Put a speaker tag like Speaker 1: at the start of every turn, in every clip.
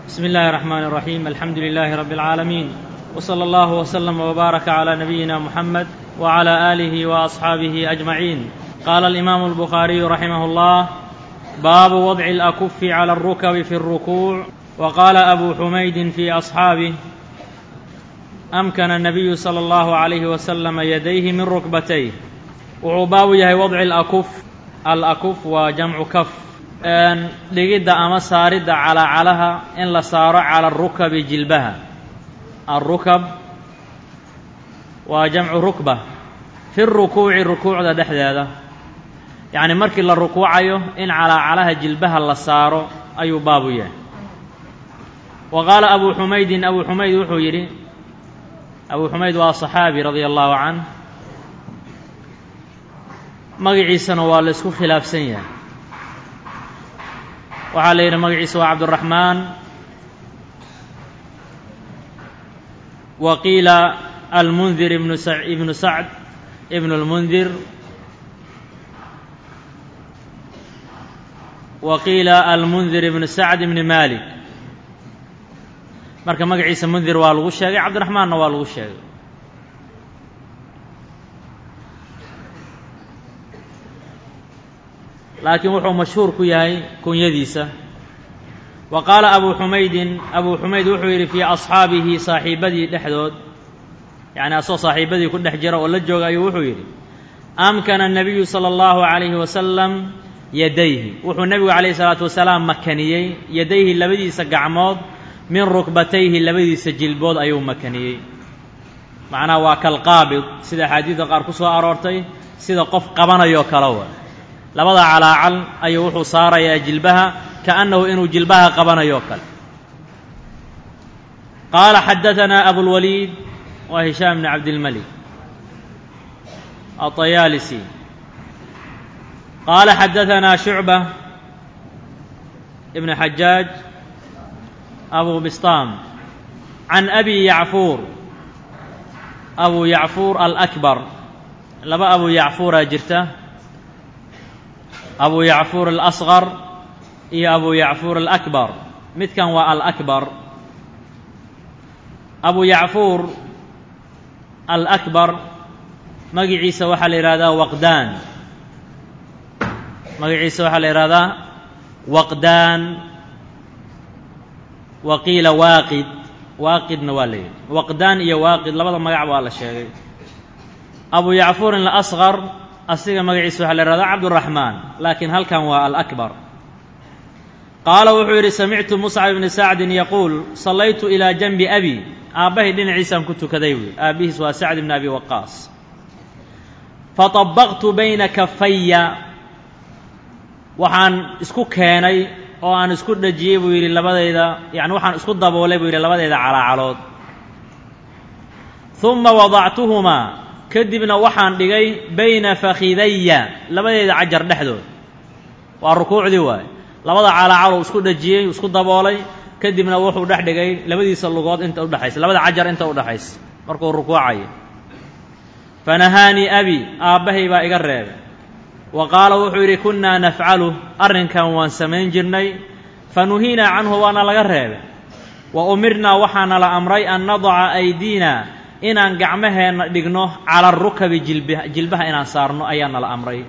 Speaker 1: بسم الله الرحمن الرحيم الحمد لله رب العالمين وصلى الله وسلم وبارك على نبينا محمد وعلى اله واصحابه اجمعين قال الامام البخاري رحمه الله باب وضع الاكف على الركب في الركوع وقال ابو حميد في اصحابه امكن النبي صلى الله عليه وسلم يديه من ركبتيه wuxuu baabu yahay wadci alakuf alakuf waa jamcu kaf dhigidda ama saaridda calaacalaha in la saaro cala arukabi jilbaha alrukab waa jamcu rukba fi rukuuci rukuucda dhexdeeda yacni markii la rukuucayo in calaacalaha jilbaha la saaro ayuu baabu yahay wa qaala abu xumaydin abu xumayd wuxuu yidhi abu xumayd waa صaxaabi radia allahu canh magaciisana waa la isku khilaafsan yahay waxaa la yidhi magaciisa waa cabduraxmaan wa qiila almundir ibnu ibnu sacd ibnu اlmundir wa qiila almundir ibnu sacd ibni malik marka magaciisa mundir waa lagu sheegay cabdiraxmaanna waa lagu sheegay laakiin wuxuu mashhuur ku yahay kunyadiisa wa qaala abu xumaydin abu xumayd wuxuu yidhi fii asxaabihi saaxiibadii dhexdood yacni asoo saaxiibadii ku dhex jira oo la jooga ayuu wuxuu yidhi amkana الnabiyu salى اllahu عalayhi wasalam yadayhi wuxuu nebigu calayhi salaatu wasalaam makaniyey yadayhi labadiisa gacmood min rukbatayhi labadiisa jilbood ayuu makaniyey macnaha waa kalqaabid sida axaadiidda qaar ku soo aroortay sida qof qabanayoo kale wa labada calaacal ayuu wuxuu saarayaa jilbaha kaأnnahu inuu jilbaha qabanayo kale qaala xadaثanaa abulwaliid waa hishaam bni cabdilmalik aطayaalisi qaala xadaثanaa shucba ibn xajaaj abu bistaam can abi yacfuur abu yacfuur alakbar laba abu yacfuuraa jirta abu yacfuur alasqar iyo abu yacfuur alakbar midkan waa alakbar abu yacfuur alakbar magiciisa waxaa la yidhahdaa waqdaan magaciisa waxaa la yidhahdaa waqdaan wa qiila waaqid waaqidna waa la yidhi waqdaan iyo waaqid labada magac waa la sheegay abu yacfuurin alasqar asiga magaciisa waxaa la yihahdaa cabduraxmaan laakiin halkan waa alakbar qaala wuxuu yidhi samictu muscab ibni sacdin yaquul sallaytu ilaa janbi abi aabbahay dhinaciisaan ku tukaday buui aabbihiis waa sacd ibni abi waqaas faطabaqtu bayna kafaya waxaan isku keenay oo aan isku dhajiyey buu yidhi labadayda yani waxaan isku daboolay buu yidhi labadayda calaacalood uma wadactuhumaa kadibna waxaan dhigay bayna fakhidaya labadeyda cajar dhexdood waa rukuucdii waaye labada calaacaluu isku dhajiyey isku daboolay kadibna wuxuu dhex dhigay labadiisa lugood inta udhexaysa labada cajar inta udhexaysa markuu rukuucayo fanahaanii abi aabbahay baa iga reebay wa qaala wuxuu yidhi kunnaa nafcalu arrinkan waan samayn jirnay fanuhiinaa canhu waana laga reebay wa umirnaa waxaana la amray an nadaca aydiina inaan gacmaheenna dhigno cala arukabi jilba jilbaha inaan saarno ayaana la amray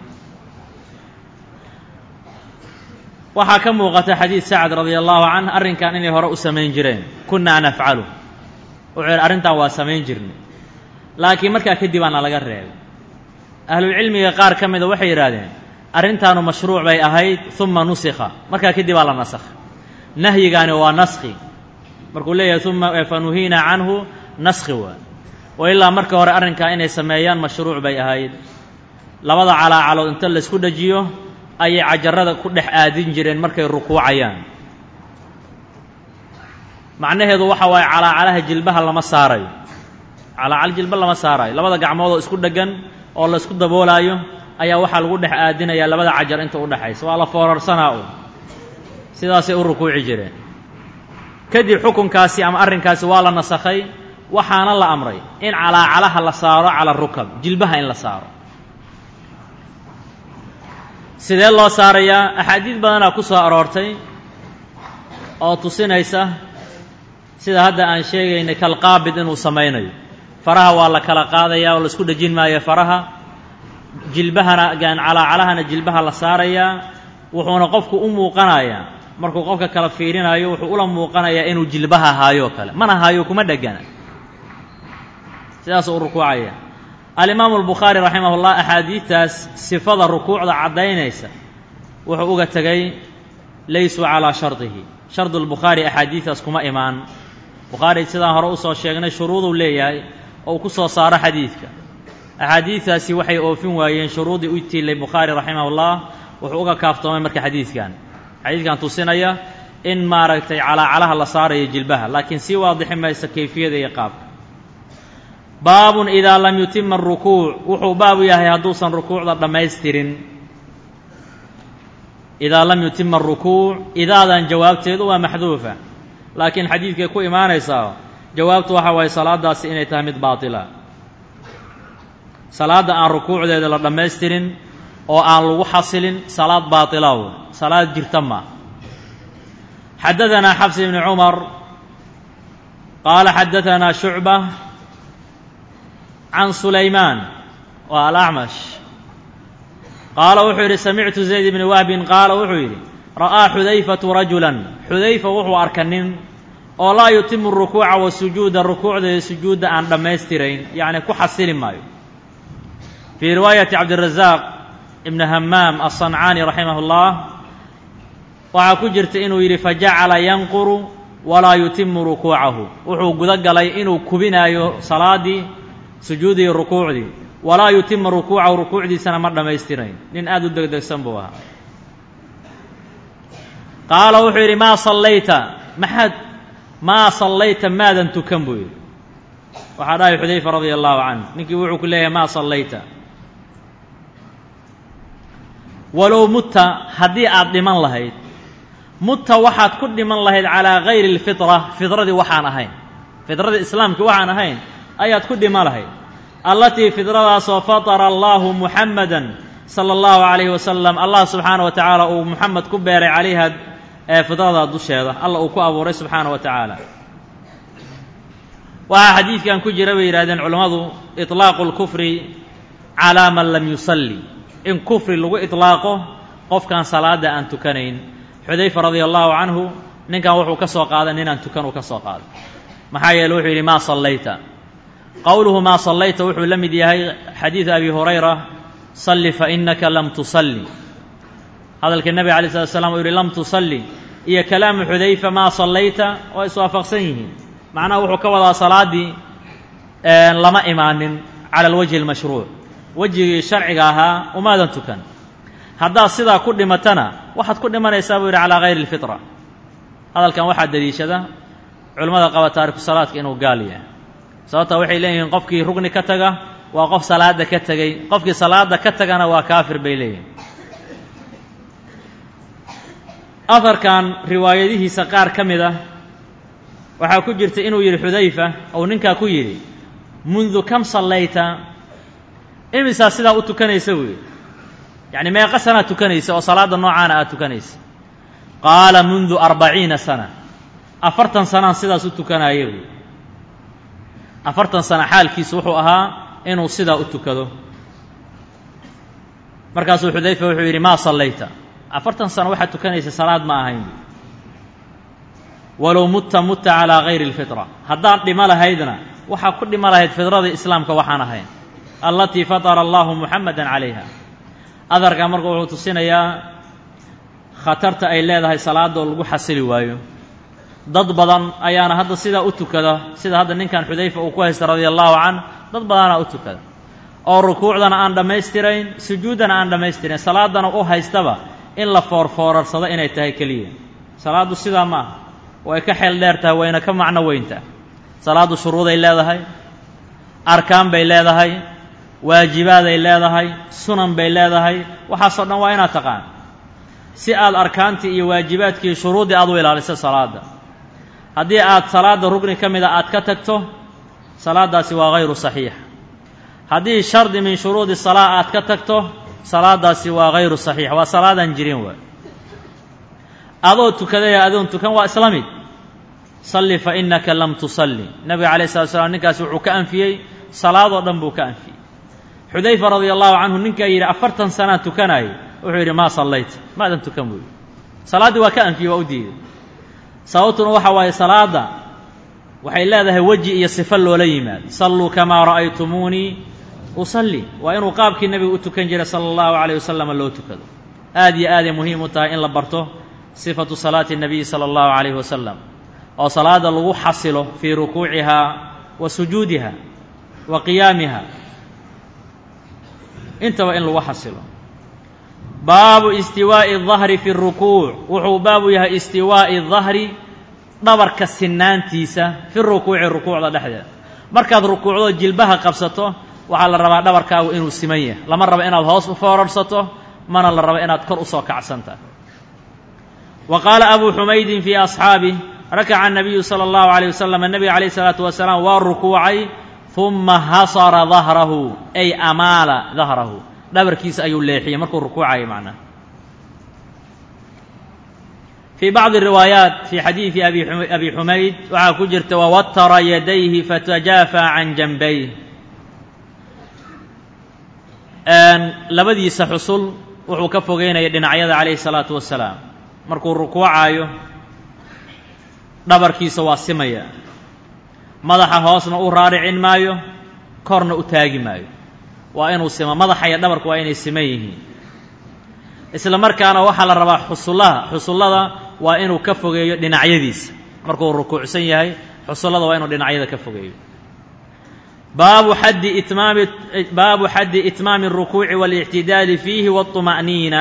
Speaker 1: waxaa ka muuqata xadiid sacd radia allahu canh arrinkan inay hore u samayn jireen kunnaa nafcalu wuxuu yidhi arrintan waa samayn jirnay laakiin markaa kadib aana laga reebay ahlulcilmiga qaar ka mida waxay yidhaahdeen arrintaanu mashruuc bay ahayd uma nusikha markaa kadib aa la nasakha nahyigaani waa naskhi markuu leeyahay uma fanuhiina canhu naskhi waa wa ilaa marka hore arrinkaa inay sameeyaan mashruuc bay ahayd labada calaacalood inta laysku dhajiyo ayay cajarada ku dhex aadin jireen markay rukuucayaan macnaheedu waxa waaye calaacalaha jilbaha lama saarayo calaacal jilba lama saarayo labada gacmoodoo isku dheggan oo la isku daboolaayo ayaa waxaa lagu dhex aadinayaa labada cajar inta udhexaysa waa la foorarsanaa u sidaasay u rukuuci jireen kadib xukunkaasi ama arrinkaasi waa la nasakhay waxaana la amray in calaacalaha la saaro cala rukab jilbaha in la saaro sidee loo saarayaa axaadiid badanaa ku soo aroortay oo tusinaysa sida hadda aan sheegaynay kalqaabid inuu samaynayo faraha waa la kala qaadaya oo la isku dhejin maayo faraha jilbahana calaacalahana jilbaha la saarayaa wuxuuna qofku u muuqanayaa markuu qofka kala fiirinayo wuxuu ula muuqanayaa inuu jilbaha haayoo kale mana haayo kuma dhegana sidaasuu u rukuucaya alimaamu albukhaari raximah ullah axaadiidtaas sifada rukuucda caddaynaysa wuxuu uga tegay laysuu calaa shardihi shardu lbukhaari axaadiidaas kuma imaan bukhaari sidaan hore usoo sheegnay shuruuduu leeyahay oo uu ku soo saaro xadiidka axaadiidtaasi waxay oofin waayeen shuruudii u tiilay bukhaari raximah ullah wuxuu uga kaaftoomay marka xadiidkan xadiidkan tusinaya in maaragtay calaacalaha la saarayo jilbaha laakiin sii waadixi maysa kayfiyada iyo qaabka baabun idaa lam yutima arukuuc wuxuu baabu yahay hadduusan rukuucda dhammaystirin idaa lam yutima arukuuc idaadan jawaabteedu waa maxduufa laakiin xadiidkay ku imaanaysaa jawaabtu waxa waaye salaadaasi inay tahay mid baatila salaadda aan rukuucdeeda la dhammaystirin oo aan lagu xasilin salaad baatilaw salaad jirta ma xadadanaa xabs ibni cumar qaala xadadanaa shucba can sulaymaan waa alacmash qaala wuxuu yidhi samictu zayd ibni wahbin qaala wuxuu yidhi ra'aa xudayfatu rajulan xudayfa wuxuu arka nin oo laa yutimu rukuuca wa sujuuda rukuucda sujuudda aan dhammaystirayn yacni ku xasili maayo fii riwaayati cabdirazaaq ibni hamaam aلصancaani raximah اllah waxaa ku jirta inuu yidhi fajacala yanquru walaa yutimu rukuucahu wuxuu guda galay inuu kubinaayo salaaddii sujuudii rukuucdii walaa yutima rukuucahu rukuucdiisana ma dhammaystirayn nin aada u degdegsan buu ahaa qaala wuxuu yidhi maa sallayta maxaad maa sallayta maadan tukan buu yidhi waxaa dhahay xudayfa radia allahu canh ninkii wuxuu ku leeyahay maa sallayta walow mutta haddii aad dhiman lahayd mutta waxaad ku dhiman lahayd calaa gayri اlfitra fidradii waxaan ahayn fidradii islaamkii waxaan ahayn ayaad ku dhiman lahayd allatii fidradaasoo fatara allahu muxamada sala allahu calayhi wasalam allah subxaana wa tacaala uu muxamed ku beeray calayha ee fidrada dusheeda alla uu ku abuuray subxaana wa tacaala waxaa xadiidkan ku jira bay yidhahdeen culammadu iطlaaqu اlkufri calaa man lam yusalli in kufri lagu iطlaaqo qofkaan salaada aan tukanayn xudayfa radia allahu canhu ninkan wuxuu ka soo qaaday ninaan tukan uu ka soo qaaday maxaa yeele wuxuu yidhi maa sallayta qowluhu maa sallayta wuxuu la mid yahay xadiidu abi hurayra salli fainaka lam tusalli hadalka nebiga alay slat slam uu yihi lam tusalli iyo kalaamu xudayfa maa sallayta waa iswaafaqsan yihiin macnaha wuxuu ka wadaa salaaddii lama imaanin cala alwajhi almashruuc wejigii sharciga ahaa umaadan tukan haddaad sidaa ku dhimatana waxaad ku dhimanaysaa buu yidhi calaa gayri اlfitra hadalkan waxaa deliishada culimmada qaba taariku salaadka inuu gaal yahay sababta waxay leeyihiin qofkii rugni ka taga waa qof salaada ka tegey qofkii salaada ka tagana waa kaafir bay leeyihin aharkan riwaayadihiisa qaar ka mid ah waxaa ku jirta inuu yidhi xudayfa ou ninkaa ku yidhi mundu kam sallayta imisaa sidaa u tukanaysa buu yidhi yacni meeqa sanaad tukanaysa oo salaadda noocaana aad tukanaysa qaala mundu arbaciina sana afartan sanaan sidaas u tukanaaya buuyi afartan sana xaalkiisu wuxuu ahaa inuu sidaa u tukado markaasuu xudayfa wuxuu yidhi maa sallayta afartan sano waxaad tukanaysa salaad ma ahayn walow mutta mutta calaa gayri اlfitra haddaad dhimo lahaydna waxaa ku dhimo lahayd fidradii islaamka waxaan ahayn allatii fatara allahu muxamada calayha adarka marka wuxuu tusinayaa khatarta ay leedahay salaadoo lagu xasili waayo dad badan ayaana hadda sidaa u tukada sida hadda ninkan xudayfa uu ku haysta radia allahu canh dad badanaa u tukada oo rukuucdana aan dhammaystirayn sujuuddana aan dhammaystirayn salaadana u haystaba in la foorfoorarsado inay tahay keliya salaaddu sidaa ma aha way ka xeel dheer tahay wayna ka macno weyntaha salaaddu shuruuday leedahay arkaan bay leedahay waajibaaday leedahay sunan bay leedahay waxaasoo dhan waa inaad taqaan si aad arkaantii iyo waajibaadkii shuruuddii aad u ilaaliso salaadda haddii aad salaadda rugni ka mida aad ka tagto salaaddaasi waa hayru saxiix haddii shardi min shuruudi salaa aad ka tagto salaaddaasi waa hayru saxiix waa salaadaan jirin waay adoo tukaday adoon tukan waa isla mid salli fa innaka lam tusalli nabiga calayh salatu slam ninkaas wuxuu ka anfiyey salaadoo dhan buu ka anfiyey xudayfa radia allahu canhu ninkaa yidhi afartan sanaa tukanaayay wuxuu yidhi maa sallayta maadan tukan buu yidhi salaaddii waa ka anfiyey waa u diiday sababtuna waxa waaye salaadda waxay leedahay weji iyo sifo loola yimaado salluu kamaa ra'aytumuunii usalli waa inuu qaabkii nebigu u tukan jiray sala allahu calayh wasalama loo tukado aad iyo aaday muhiim u tahay in la barto sifatu salaati الnabiyi salى اllahu calayh wasalam oo salaada lagu xasilo fii rukuucihaa wa sujuudiha wa qiyaamiha intaba in lagu xasilo baabu istiwaaءi الظahri fi الrukuuc wuxuu baabu yahay istiwaaءi الظahri dhabarka sinaantiisa fi rukuuci rukuucda dhexdeeda markaad rukuucdo jilbaha qabsato waxaa la rabaa dhabarkaagu inuu siman yahay lama rabo inaad hoos u foorarsato mana la rabo inaad kor usoo kacsanta wa qaala abuu xumaydin fii asxaabih rakaca الnabiyu salى اllahu عalيه wasalam nebiga calayh الsalaatu wasalaam waa rukuucay ثuma hasara dahrahu ay amaala dahrahu dhabarkiisa ayuu leexiyey markuu rukuucayo macnaha fii bacdi riwaayaat fii xadiidi abi xumayd waxaa ku jirta wawatara yadayhi fatajaafa can janbayh labadiisa xusul wuxuu ka fogeynaya dhinacyada calayhi الsalaatu wasalaam markuu rukuucaayo dhabarkiisa waa simaya madaxa hoosna u raaricin maayo korna u taagi maayo waa inuu simo madaxa iyo dhabarku waa inay siman yihiin isla markaana waxaa la rabaa xusullaha xusullada waa inuu ka fogeeyo dhinacyadiisa markuu rukuucsan yahay xusullada waa inuu dhinacyada ka fogeeyo baabu xaddi itmaami baabu xaddi itmaami الrukuuci والاctidaali fiihi wالطuma'niina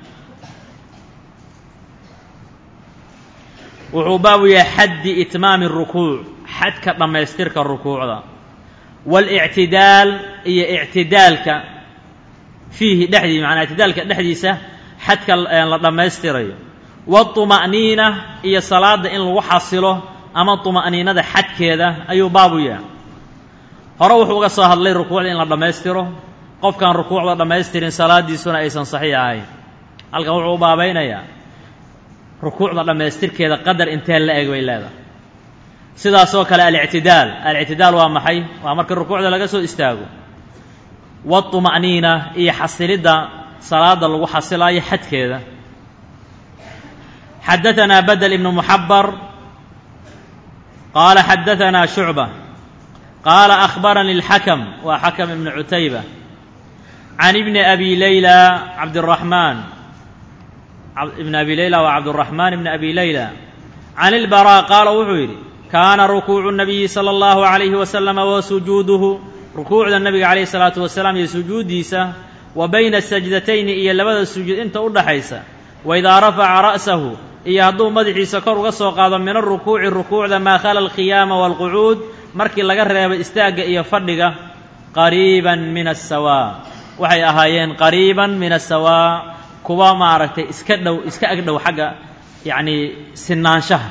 Speaker 1: wuxuu baabu yahay xaddi itmaami الrukuuc xadka dhammaystirka rukuucda wاlاctidaal iyo ictidaalka fiihi dhexdii manaa ictidaalka dhexdiisa xadka la dhammaystirayo wالطuma'niina iyo salaada in lagu xasilo ama طuma'niinada xadkeeda ayuu baabu yahay hore wuxuu uga soo hadlay rukuucda in la dhammaystiro qofkaan rukuucda dhammaystirin salaadiisuna aysan saxiix ahayn halkan wuxuu u baabaynayaa rukuucda dhammaystirkeeda qadar intee la eg bay leedahay sidaasoo kale alictidaal alictidaal waa maxay waa marka rukuucda laga soo istaago waطuma'niina iyo xasilidda salaada lagu xasilaayo xadkeeda xadaثanaa badel ibnu muxabar qaala xadaثanaa shucba qaala akhbaranii اlxakm waa xakm ibnu cutayba can ibni abi layla cabdالraxmaan ibn abi layla waa cabdالraxmaan ibn abi layla can اlbarا qaala wuxuu yidhi kaana rukuucu الnabiyi salى اllahu عalayhi wasalama wa sujuuduhu rukuucda nabiga calayh الsalaatu wasalaam iyo sujuuddiisa wa bayna sajdatayni iyo labada sujuud inta u dhaxaysa waidaa rafaca ra'sahu iyo hadduu madaxiisa kor uga soo qaado min arukuuci rukuucda maa khala alqiyaama waalqucuud markii laga reebo istaagga iyo fadhiga qariiban min asawaa waxay ahaayeen qariiban min asawaa kuwa maaragtay iska dhow iska agdhow xagga yacnii sinaanshaha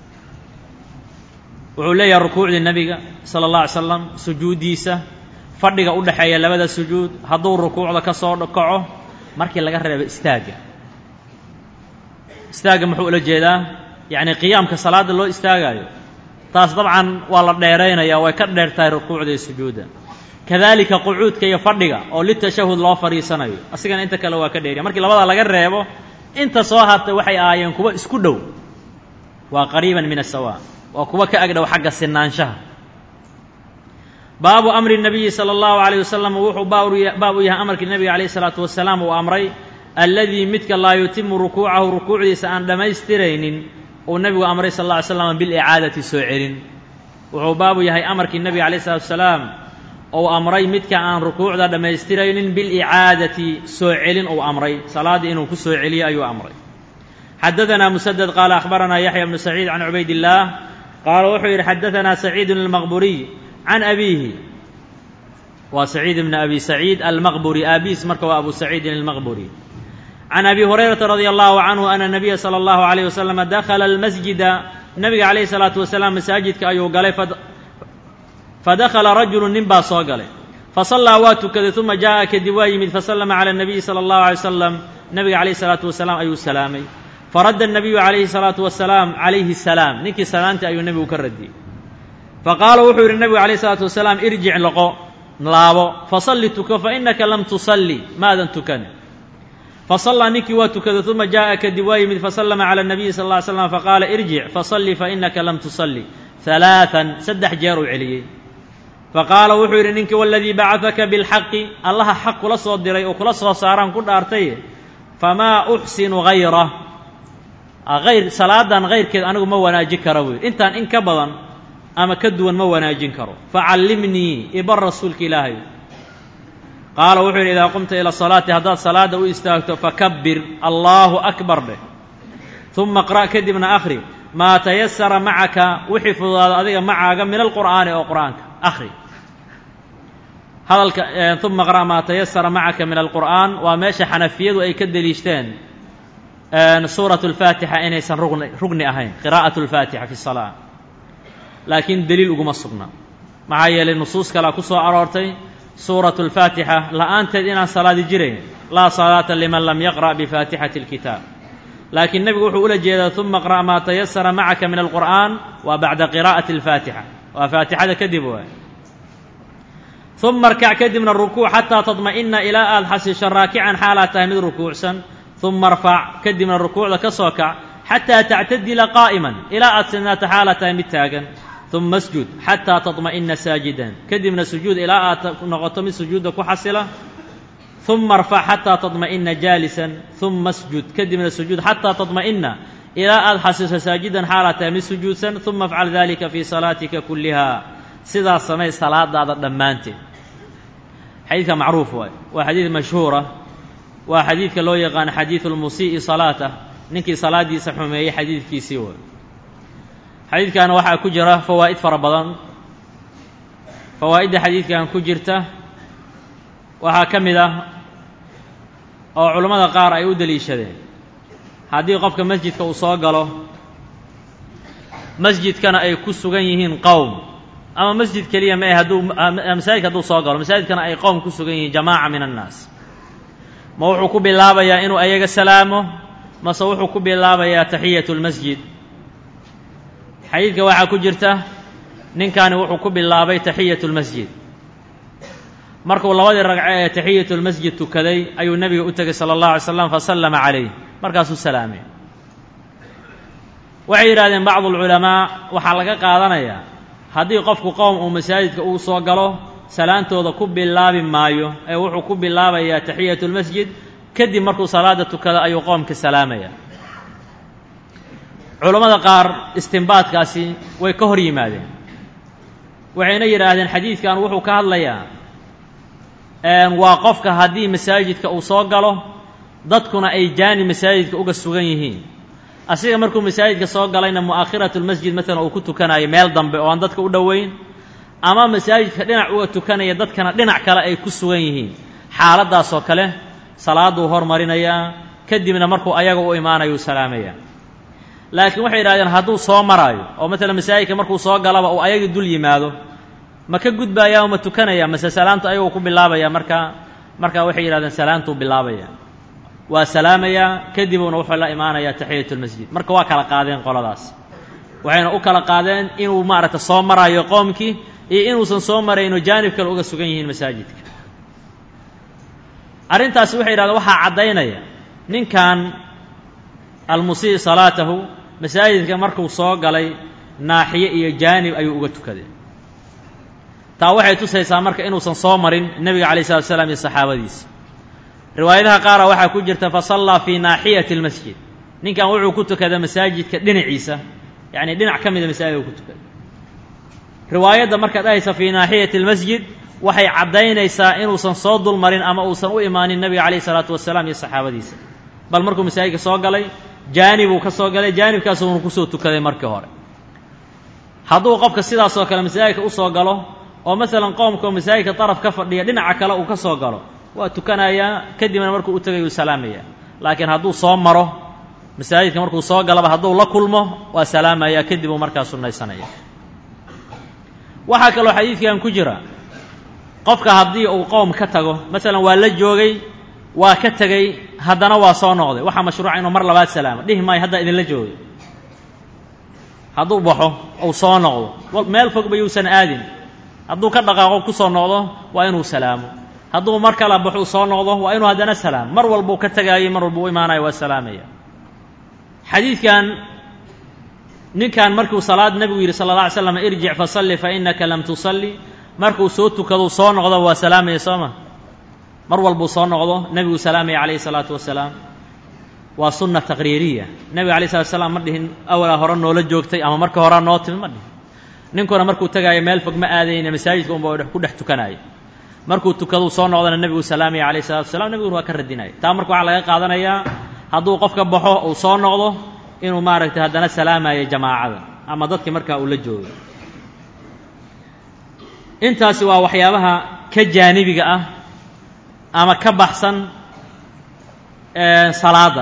Speaker 1: wuxuu leeyahay rukuucdii nebiga sala allah alay slam sujuuddiisa fadhiga u dhexeeya labada sujuud hadduu rukuucda ka soo kaco markii laga reebo istaagga istaagga muxuu ula jeedaa yacni qiyaamka salaadda loo istaagaayo taas dabcan waa la dheeraynaya way ka dheer tahay rukuucda iyo sujuudda kadalika qucuudka iyo fadhiga oo litashahud loo fadhiisanayo asigana inta kale waa ka dheeriya markii labada laga reebo inta soo hartay waxay ahaayeen kuwa isku dhow waa qariiban min asawa waa kuwa ka agdhow xagga sinaanshaha baabu amri الnabiyi salى اllahu عalيه wasalam wuxuu baab u yahay amarkii nebiga calayh الsalaatu wasalaam uu amray alladii midka laa yutimu rukuucahu rukuucdiisa aan dhammaystiraynin uu nebigu amray sal اlla ly slam bilicaadati soo celin wuxuu baabu yahay amarkii nebiga calayh الsalatu wasalaam ou amray midka aan rukuucda dhammaystiraynin bilicaadati soo celin uu amray salaaddii inuu ku soo celiyo ayuu amray xadaثanaa musaded qaala akhbaranaa yaxya bnu saciid can cubayd illaah qaala wuxuu yidhi xadaثanaa saciid almaqburiy can abiihi waa saciid bn abi saciid almaqburi aabiis marka waa abu saciidin almaqburi can abi hurayrata radia allahu canhu ana nabiya salى اllahu عalayh wasalama dakhala almasjida nabiga calayh الsalaatu wasalaam masaajidka ayuu galay fadakhala rajulu nin baa soo galay fasallaa waa tukaday uma jaaءa kadib waa yimid fasallama calى الnabiyi salى اllahu alay wasalam nabiga calayh الsalaatu wasalaam ayuu salaamay faradda الnabiyu calayhi الsalaatu wasalaam calayhi الsalaam ninkii salaantii ayuu nebigu ka radiyey faqaala wuxuu yidhi nebigu alayh الsalaatu wasalaam irjic loqo laabo fasalli tuko fainaka lam tusalli maadan tukan fasallaa ninkii waa tukaday uma jaaءa kadib waa yimid fasallama calى الnabiyi sal اه ly slam faqaala irjic fasalli fainaka lam tusalli ثalaaثan saddex jeer uu celiyey faqaala wuxuu yidhi ninkii waladii bacadaka biاlxaqi allaha xaq kula soo diray oo kula soo saaraan ku dhaartay famaa uxsinu hayra ayr salaadan hayrkeed anigu ma wanaajin kara buu yidhi intaan in ka badan ama ka duwan ma wanaajin karo facallimnii ibar rasuulka ilaahay qaala wuxuu yidhi idaa qumta ila salaati haddaad salaadda u istaagto fakabbir allaahu akbar dheh uma qra' kadibna akhri maa tayasara macaka wixii fududaada adiga macaaga min alqur'aani oo qur'aanka akhri hadalka uma qra' maa tayasara macaka min alqur'aan waa meesha xanafiyadu ay ka deliishteen suuratu alfaatixa inaysan rugni rugni ahayn qiraa'atu alfaatixa fi salaa laakiin deliil uguma sugna maxaa yeelay nusuus kalea ku soo aroortay suuratu alfaatixa la'aanteed inaan salaadi jirayn laa salaata liman lam yaqra' bifaatixati اlkitaab laakiin nebigu wuxuu ula jeedaa uma qra' maa tayasara macaka min alqur'aan waa bacda qiraa'ati alfaatixa waa faatixada kadib waay uma arkac kadibna rukuuc xataa tadma'ina ilaa aada xasisho raakican xaalaad tahay mid rukuucsan uma arfac kadibna rukuucda ka soo kac xataa tactadila qaa'iman ilaa aad sidnaato xaalaad tahay mid taagan uma asjud xataa tadma'ina saajidan kadibna sujuud ilaa aad noqoto mid sujuudda ku xasila uma arfac xataa tadma'ina jaalisan uma asjud kadibna sujuud xataa tadma'ina ilaa aada xasiso saajidan xaalaad tahay mid sujuudsan uma afcal dalika fii salaatika kulliha sidaas samay salaadaada dhammaanteed xadiidka macruuf waay waa xadiid mashhuura waa xadiidka loo yaqaano xadiidu lmusii'i salaatah ninkii salaaddiisa xumeeyey xadiidkiisii way xadiidkan waxaa ku jira fawaa'id fara badan fawaa'idda xadiidkan ku jirta waxaa ka mid ah oo culammada qaar ay u deliishadeen haddii qofka masjidka uu soo galo masjidkana ay ku sugan yihiin qowm ama masjid keliya ma ah hadduu masaajidka hadduu soo galo masaajidkana ay qowm ku sugan yihiin jamaaca min annaas ma wuxuu ku bilaabayaa inuu ayaga salaamo mase wuxuu ku bilaabayaa taxiyatu lmasjid xadiidka waxaa ku jirta ninkani wuxuu ku bilaabay taxiyatu lmasjid markuu labadii ragco ee taxiyatu lmasjid tukaday ayuu nebiga u tegey sala allahu alay slam fasallama calayh markaasuu salaamay waxay yidhahdeen bacdu alculamaa waxaa laga qaadanayaa haddii qofku qowm uu masaajidka uu soo galo salaantooda ku bilaabi maayo ee wuxuu ku bilaabayaa taxiyatu lmasjid kadib markuu salaada tukado ayuu qoomka salaamaya culammada qaar istimbaadkaasi way ka hor yimaadeen waxayna yidhaahdeen xadiidkan wuxuu ka hadlayaa waa qofka haddii masaajidka uu soo galo dadkuna ay jaani masaajidka uga sugan yihiin asiga markuu masaajidka soo galayna mu'akhiratu lmasjid maalan uu ku tukanayo meel dambe oo aan dadka u dhoweyn ama masaajidka dhinac uga tukanaya dadkana dhinac kale ay ku sugan yihiin xaaladdaasoo kale salaaduu hormarinayaa kadibna markuu ayaga u imaanayo u salaamaya laakiin waxay yidhahdeen hadduu soo maraayo oo maalan masaajidka markuu soo galaba uu ayagii dul yimaado ma ka gudbayaa oo ma tukanaya mase salaantu ayaguu ku bilaabaya markaa markaa waxay yidhahdeen salaantuu bilaabaya waa salaamayaa kadibuna wuxuu la imaanayaa taxiyatu lmasjid marka waa kala qaadeen qoladaas waxayna u kala qaadeen inuu maaragta soo maraayo qoomkii iyo inuusan soo marayno jaanib kale uga sugan yihiin masaajidka arrintaasi waxay yidhahdeen waxaa caddaynaya ninkan almusii salaatahu masaajidka markuu soo galay naaxiye iyo jaanib ayuu uga tukaday taa waxay tusaysaa marka inuusan soo marin nebiga calayi salatu slam iyo saxaabadiisa riwaayadaha qaara waxaa ku jirta fasallaa fii naaxiyati اlmasjid ninkan wuxuu ku tukaday masaajidka dhinaciisa yacni dhinac ka mida masaajidka ku tukaday riwaayadda markaad dhahaysa fii naaxiyati اlmasjid waxay caddaynaysaa inuusan soo dul marin ama uusan u imaanin nebiga calayh isalaatu wasalaam iyo saxaabadiisa bal markuu masaajidka soo galay jaanibuu ka soo galay jaanibkaasuuna kusoo tukaday markii hore hadduu qofka sidaasoo kale masaajidka u soo galo oo masalan qoomkaoo masaajidka daraf ka fadhiya dhinaca kale uu ka soo galo waa tukanayaa kadibna markuu u tegay uu salaamaya laakiin hadduu soo maro masaajidka markuu soo galaba hadduu la kulmo waa salaamaya kadib uu markaa sunnaysanaya waxaa kaloo xadiidkan ku jira qofka haddii uu qowm ka tago masalan waa la joogay waa ka tegey haddana waa soo noqday waxaa mashruuca inuu mar labaad salaamo dhihi maayo haddaa idinla joogo hadduu baxo uu soo noqdo meel fogba yuusan aadin hadduu ka dhaqaaqo ku soo noqdo waa inuu salaamo hadduu mar kala baxo uu soo noqdo waa inuu haddana salaamo mar walbuu ka tegaayay mar walbuu u imaanayo waa salaamaya xadiidkan ninkan markuu salaad nebigu yidhi sala alla alay slam irjic fasalli fa innaka lam tusalli markuu soo tukadou soo noqdo waa salaamaya soo ma mar walbuu soo noqdo nebiguu salaamaya calayhi salaatu wasalaam waa sunna taqriiriya nebiga alay slat slam ma dhihin awalaa hore noola joogtay ama marka horaa noo timi ma dhihin ninkuna markuu tegaayo meel fog ma aadayna masaajidka unba ku dhex tukanaayo markuu tukaduu soo noqdana nebiguu salaamaya calayhi salatu wasalaam nebiguna waa ka radinaya taa marka waxaa laga qaadanayaa hadduu qofka baxo uu soo noqdo inuu maaragtay haddana salaamayo jamaacada ama dadki markaa uu la joogo intaasi waa waxyaabaha ka jaanibiga ah ama ka baxsan salaada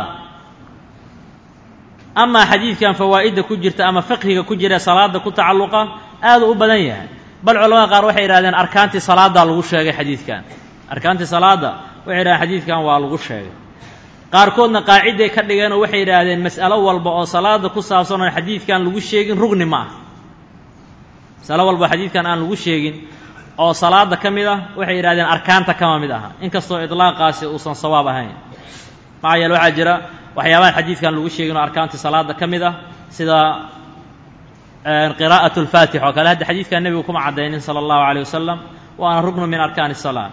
Speaker 1: amaa xadiidkan fawaa'idda ku jirta ama fiqhiga ku jira salaada ku tacalluqa aad u badan yahay bal culamada qaar waxay yidhahdeen arkaantii salaaddaa lagu sheegay xadiidkan arkaantii salaadda waxay yidhahdeen xadiidkan waa lagu sheegay qaarkoodna qaaciday ka dhigeenoo waxay yidhaahdeen mas'alo walba oo salaada ku saabsan oon xadiidkan lagu sheegin rugni ma ah masalo walba xadiidkan aan lagu sheegin oo salaada ka mid ah waxay yidhahdeen arkaanta kama mid aha inkastoo idlaaqaasi uusan sawaab ahayn maxaa yeele waxaa jira waxyaabahan xadiidkan lagu sheegin oo arkaantii salaada ka mid ah sida qiraa'at اlfaatix oo kale hadda xadiidkan nebigu kuma caddaynin salى اllahu عalيه wasalam waana ruknu min arkaan الsalaa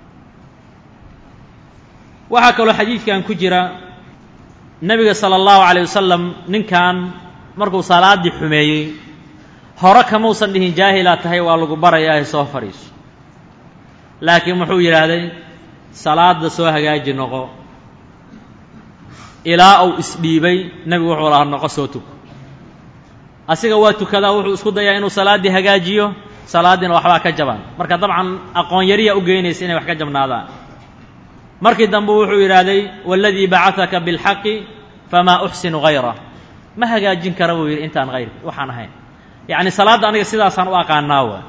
Speaker 1: waxaa kaloo xadiidkan ku jira nebiga salى اllahu عalيه wasalam ninkan markuu salaaddii xumeeyey hore kamausan dhihin jaahilaa tahay waa lagu barayaa soo fadhiiso laakiin wuxuu yidhaahday salaada soo hagaaji noqo ilaa uu isdhiibay nebigu wuxuu lahaa noqo soo tuko asiga waa tukadaa wuxuu isku dayaa inuu salaaddii hagaajiyo salaaddiina waxbaa ka jaban marka dabcan aqoon yariya u geynaysa inay wax ka jabnaadaan markii dambe wuxuu yidhaahday waladii bacahaka biاlxaqi famaa uxsinu hayrah ma hagaajin kara buu yidhi intaan hayr waxaan ahayn yacni salaadda aniga sidaasaan u aqaanaa wa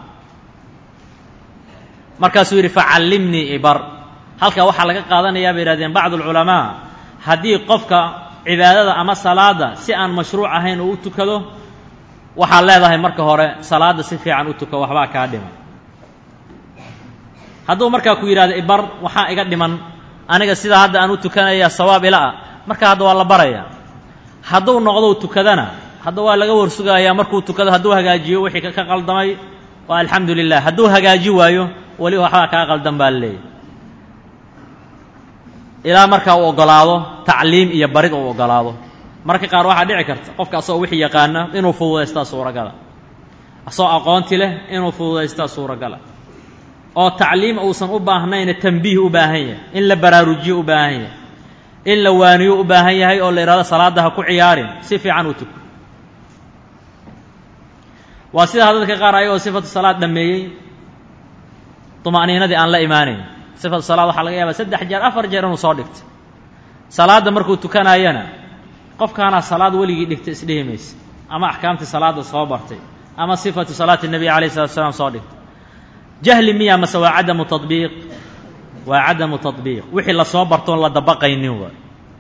Speaker 1: markaasuu yidhi facallimnii ibar halkaa waxaa laga qaadanayaa bay yihahdeen bacdu alculamaa haddii qofka cibaadada ama salaadda si aan mashruuc ahayn uu u tukado waxaad leedahay marka hore salaadda si fiican u tuko waxbaa kaa dhiman hadduu markaa ku yidhahdo ibar waxaa iga dhiman aniga sidaa hadda aan u tukanaya sawaab ila ah marka hadda waa la baraya hadduu noqdou tukadana hadda waa laga warsugayaa markuu tukado hadduu hagaajiyo wixii ka qaldamay waa alxamdu lilah hadduu hagaaji waayo weli waxbaa kaa qaldan baa laleeyahy ilaa markaa uu oggolaado tacliim iyo barid uu oggolaado marka qaar waxaa dhici karta qofka asagoo wixii yaqaana inuu fududaystaa suuragala asagoo aqoonti leh inuu fududaystaa suuragala oo tacliim uusan u baahnayna tambiih u baahan yahay in la baraarujiyo u baahan yahay in la waaniyo u baahan yahay oo la yidhahdo salaadda ha ku ciyaarin si fiican u tuko waa sidaa dadka qaar ayagoo sifatu salaad dhammeeyey tuma'niinadii aan la imaanayn sifatu salaad waxaa laga yaabaa saddex jeer afar jeer inuu soo dhigto salaadda markuu tukanaayana qofkaanaa salaad weligii dhigta isdhihi maysa ama axkaamtii salaadda soo bartay ama sifatu salaati nebiy alayh salatu salaam soo dhigtay jahli miya mase waa cadamu tabiiq waa cadamu tabiiq wixii lasoo bartoon la dabaqaynin waa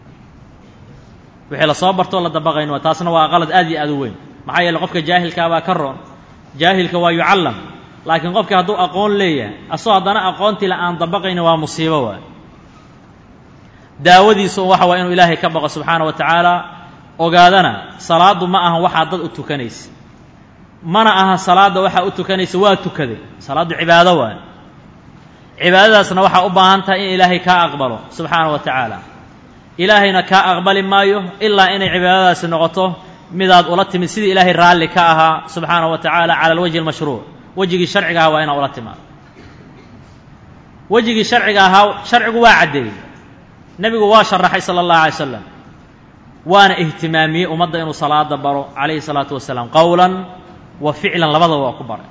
Speaker 1: wixii lasoo bartoon la dabaqaynin waa taasna waa qalad aad iyo aad u weyn maxaa yeele qofka jaahilkaabaa ka roon jaahilka waa yucallam laakiin qofkii hadduu aqoon leeyahay asoo haddana aqoontiila aan dabaqaynin waa musiibo waay daawadiisu waxa waa inuu ilaahay ka baqo subxaana wa tacaala ogaadana salaaddu ma ahan waxaa dad u tukanaysa mana aha salaadda waxaa u tukanaysa waa tukaday salaaddu cibaado waay cibaadadaasna waxaa u baahan tahay in ilaahay kaa aqbalo subxaana wa tacaala ilaahayna kaa aqbali maayo ilaa inay cibaadadaasi noqoto midaad ula timid sidii ilaahay raalli ka ahaa subxaana wa tacaala cala alwajhi almashruuc wejigii sharciga ahaa waa inaa ula timaado wejigii sharciga ahaa sharcigu waa caddeeyey nebigu waa sharaxay sala allahu alay slam waana ihtimaamiyey ummadda inuu salaada baro calayhi salaatu wasalaam qowlan wa ficlan labadaba waa ku baray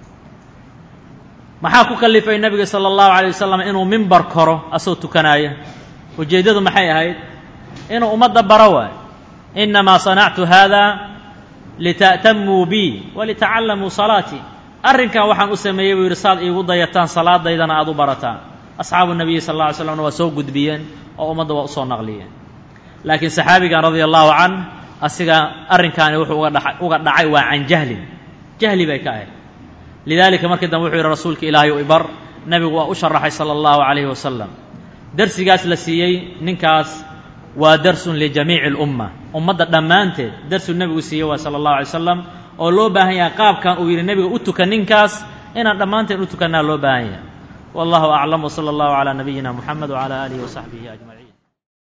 Speaker 1: maxaa ku kalifay nebiga sala allahu alay wasalam inuu mimbar koro asoo tukanaaya ujeeddadu maxay ahayd inuu ummadda baro waay inamaa sanactu hada lita'tamuu bi walitacallamuu salaatii arrinkan waxaan u sameeyey buu yidhi saad iigu dayataan salaadaydana aad u barataan asxaabu nabiyi sal alla ly slamna waa soo gudbiyeen oo ummadda waa usoo naqliyeen laakiin saxaabigan radia allahu can asiga arrinkaani wuxuu uga dha uga dhacay waa can jahlin jahli bay ka ahayd lidaalika markii dambe wuxuu yidhi rasuulka ilaahay u ibar nebigu waa u sharaxay sala allahu calayhi wasalam darsigaas la siiyey ninkaas waa darsun lijamiici اlumma ummadda dhammaanteed darsuu nebigu siiyey waa sala allahu alay slam oo loo baahan yahay qaabkan uu yidhi nebiga u tukan ninkaas inaan dhammaanteen u tukannaa loo baahan yahay wallahu aclam wsala allahu calaa nabiyina muxamed wcala aalihi wasaxbihi ajmaciin